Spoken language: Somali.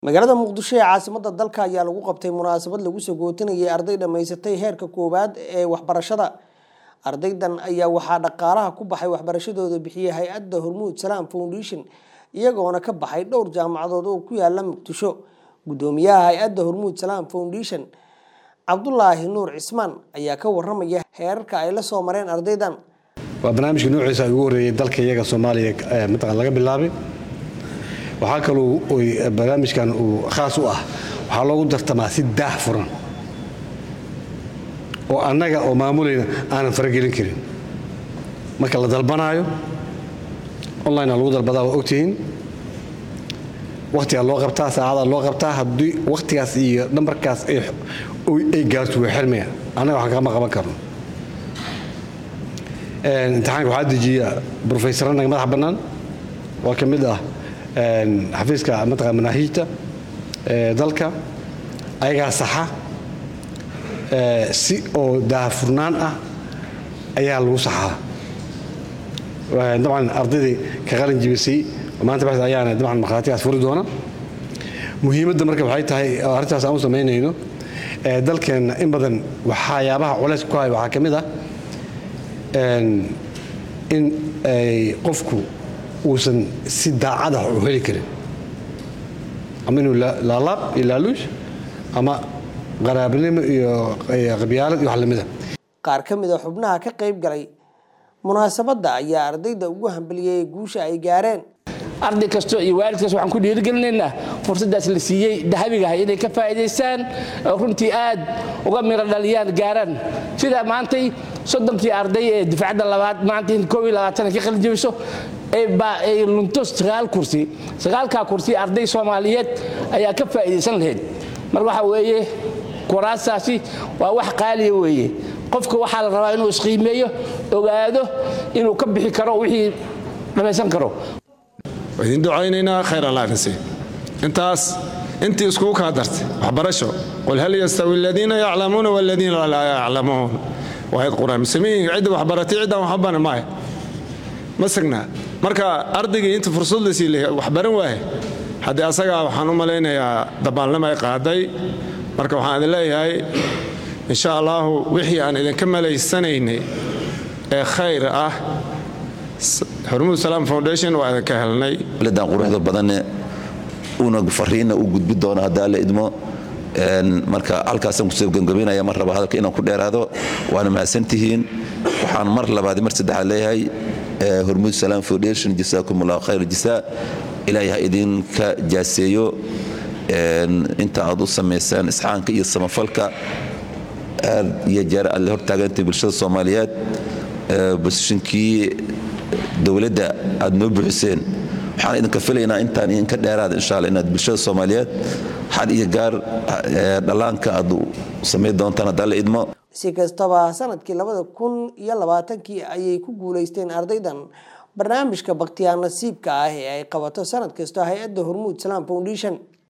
magaalada muqdisho ee caasimada dalka ayaa lagu qabtay munaasabad lagu sagootinayay arday dhammaysatay heerka koowaad ee waxbarashada ardaydan ayaa waxaa dhaqaalaha ku baxay waxbarashadooda bixiyay hay-adda hormuud salaam foundation iyagoona ka baxay dhowr jaamacadood oo ku yaala muqdisho gudoomiyaha hay-adda hormuud salaam foundation cabdulaahi nuur cismaan ayaa ka waramaya heerarka ay la soo mareen ardaydan waa barnaamijka noociisa ugu horreeyay dalka iyaga soomaaliya mataqan laga bilaabay waxaa kaloo barnaamijkan uu khaas u ah waxaa loogu dartamaa si daah furan oo annaga oo maamulayna aanan faragelin karin marka la dalbanaayo online lagu dalbadaa waa ogtihiin wakhtigaa loo qabtaa saacadaa loo qabtaa haddii wakhtigaas iyo nambarkaas ay gaarto waa xirmaya annaga waxaan kama qaban karno imtixaanka waxaa dejiya brofeysaro naga madax bannaan waa ka mid ah xafiiska mataqan manaahiijta dalka ayagaa saxa si oo daahfurnaan ah ayaa lagu saxaa dabcan ardaydii ka qalin jibisay maanta bas ayaana dabcan markhaatigaas furi doona muhiimadda marka waxay tahay oo arrintaas aan u samaynayno dalkeenna in badan waxyaabaha culays ku haya waxaa ka mid ah in ay qofku uusan si daacad ah u heli karin ama inuu laalaab iyo laaluush ama qaraabnimo iyo qabyaalad iyo wax lamida qaar ka mid a xubnaha ka qayb galay munaasabadda ayaa ardayda ugu hambaliyey guusha ay gaareen arday kasto iyo waalid kasto waxaan ku dhiirigelinaynaa fursaddaas la siiyey dahabigaha inay ka faa'iidaystaan oo runtii aad uga miro dhaliyaan gaaraan sida maantay soddonkii arday ee difacadda labaad maanta in koob iyo labaatan ka qalin jabiso ay lunto sagaal kursi sagaalkaa kursi arday soomaaliyeed ayaa ka faa'iidaysan lahayd mar waxa weeye kuraastaasi waa wax qaaliya weeye qofka waxaa la rabaa inuu isqiimeeyo ogaado inuu ka bixi karo wixii dhamaysan karo waa idin ducaynaynaa khayr allah idin sii intaas intii iskugu kaa dartay waxbarasho qul hal yastawi aladiina yaclamuuna waladiina laa yaclamuun waayad qur-aan muslimiin cidda waxbaratay ciddaan waxbana maayo ma sagnaa marka ardaygii inta fursad la siilay waxbaran waaye haddii asagaa waxaan u malaynayaa dabaalnimo ay qaaday marka waxaan idin leeyahay insha allaahu wixii aan idinka malaysanaynay ee khayr ah hormuud salaam foundation waa idinka helnay dan quruxda badanne una fariinna u gudbi doono haddaa la idmo marka halkaasaan kusoo gabgabaynaya mar raba hadalka inaan ku dheeraado waana mahadsantihiin waxaan mar labaad mar saddexaad leeyahay hormuud salaam foundation jasaakum allahu khayr jasaa ilaahay ha idinka jaaseeyo inta aad u samaysaan isxaanka iyo samafalka aad iyo jeer aad la hortaagantay bulshada soomaaliyeed bosishinkii dowladda aad noo buuxiseen waxaan idinka filaynaa intaan idinka dheeraada insha alla inaad bulshada soomaaliyeed xad iyo gaar dhallaanka aad samayn doontaan haddaa la idmo si kastaba sanadkii labada kun iyo labaatankii ayay ku guulaysteen ardaydan barnaamijka bakhtiyaa nasiibka ah ee ay qabato sanad kasta hay-adda hormuud salaam foundation